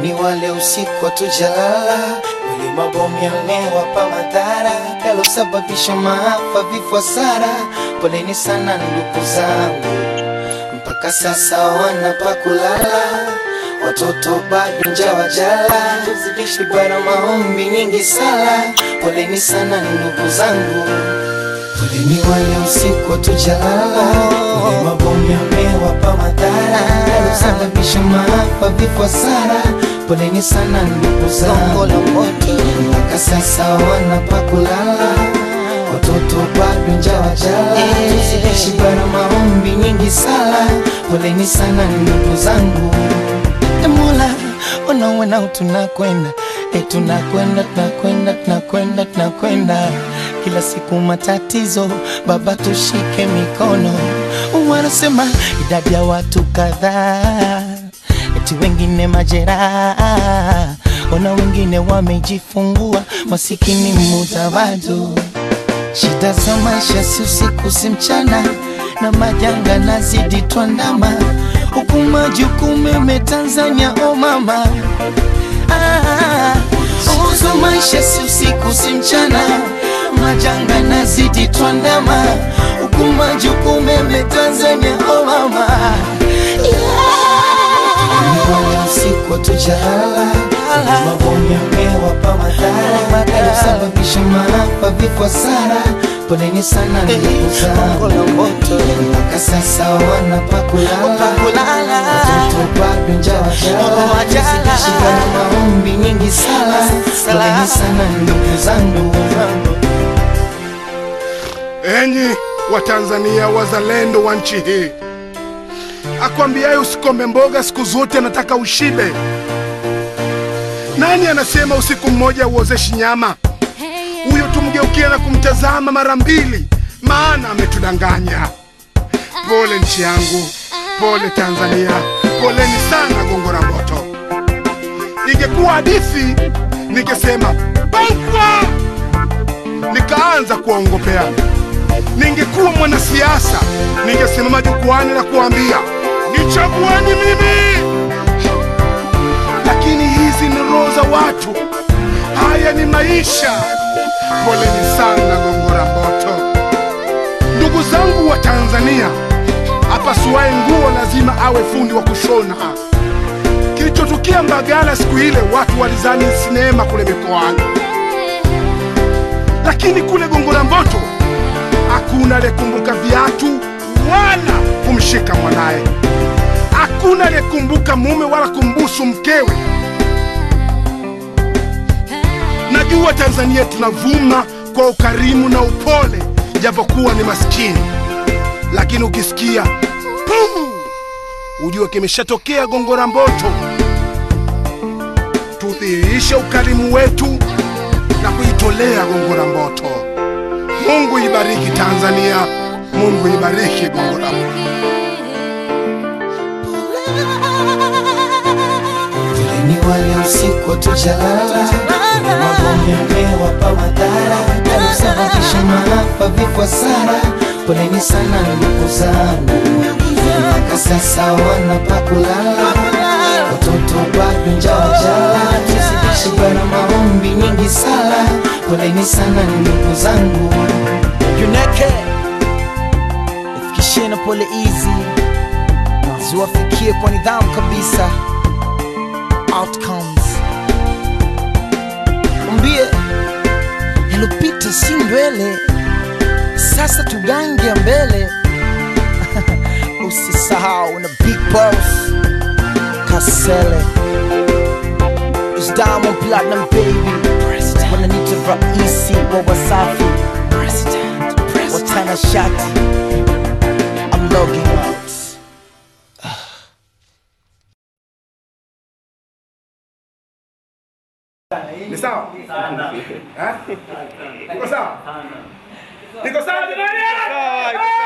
Poleni wale usiku hatujalala, wale mabomu yamewapa madhara yalosababisha maafa, vifo, hasara. Poleni sana ndugu zangu, mpaka sasa wana pa kulala, watoto bado njaa wajala, tuzidishi bara, maombi nyingi, sala. Poleni sana ndugu zangu, poleni wale usiku hatujalala, wale mabomu yamewapa madhara yalosababisha maafa, vifo, hasara. Poleni sana ndugu zangu, mpaka sasa wana pa kulala, watoto bado njaa wajala, tuzidishi bara, maombi nyingi, sala. Poleni sana ndugu zangu. E Mola, unaona tunakwenda e, tunakwenda tunakwenda tunakwenda tunakwenda kila siku matatizo, Baba tushike mikono. Wanasema idadi ya watu kadhaa, eti wengine majeraha, ona wengine wamejifungua, masikini mudawadu Shida za maisha si usiku si mchana, na majanga nazidi twandama, huku majukumu yame Tanzania, o mama ah, uzo maisha si usiku si mchana, majanga nazidi twandama, huku majukumu yame Tanzania, o mama yeah. usiku hatujalala, mabomu yamewapa madhara yalosababisha maafa, vifo, hasara. Poleni sana ndugu zangu, mpaka sasa wana pa kulala, watoto bado njaa wajala, shida na maombi nyingi, sala. Poleni sana ndugu zangu. Enyi Watanzania wazalendo wa nchi hii, akwambiaye usikome mboga siku zote anataka ushibe. Nani anasema usiku mmoja uozeshi nyama? Huyo tumgeukia na kumtazama mara mbili, maana ametudanganya. Pole nchi yangu, pole Tanzania, poleni sana Gongo la Mboto. Ingekuwa hadithi ningesema baifa, nikaanza kuwaongopea. Ningekuwa mwanasiasa ningesimama jukwani na kuambia nichagueni mimi, lakini hizi ni roho za watu, haya ni maisha. Poleni sana Gongo la Mboto. Ndugu zangu wa Tanzania, apasuaye nguo lazima awe fundi wa kushona. Kilichotukia Mbagala siku ile, watu walizani sinema kule mikoani, lakini kule Gongo la Mboto hakuna aliyekumbuka viatu wala kumshika mwanaye, hakuna aliyekumbuka mume wala kumbusu mkewe. Najua Tanzania tunavuma kwa ukarimu na upole, japokuwa ni maskini, lakini ukisikia pum, ujue kimeshatokea Gongo la Mboto. Tudhihirishe ukarimu wetu na kuitolea Gongo la Mboto. Mungu ibariki Tanzania, Mungu ibariki Gongo la Mboto. Poleni wale usiku hatujalala, mabomu yamewapa madhara yalosababisha maafa, vifo, hasara. Poleni sana ndugu zangu, mpaka sasa wana pa kulala, watoto bado njaa wajala, tuzidishi bara, maombi nyingi, sala. Poleni sana ndugu zangu. Juneke ifikishie na pole hizi ziwafikie kwa nidhamu kabisa. Outcomes mwambie yalopita si ndwele, sasa tugange ya mbele. Usisahau na big boss Kasele is Diamond Platinum baby, wananiita raisi wa Wasafi watana shati. I'm logging out. Ni sawa? Eh? Niko sawa? Niko sawa jamani?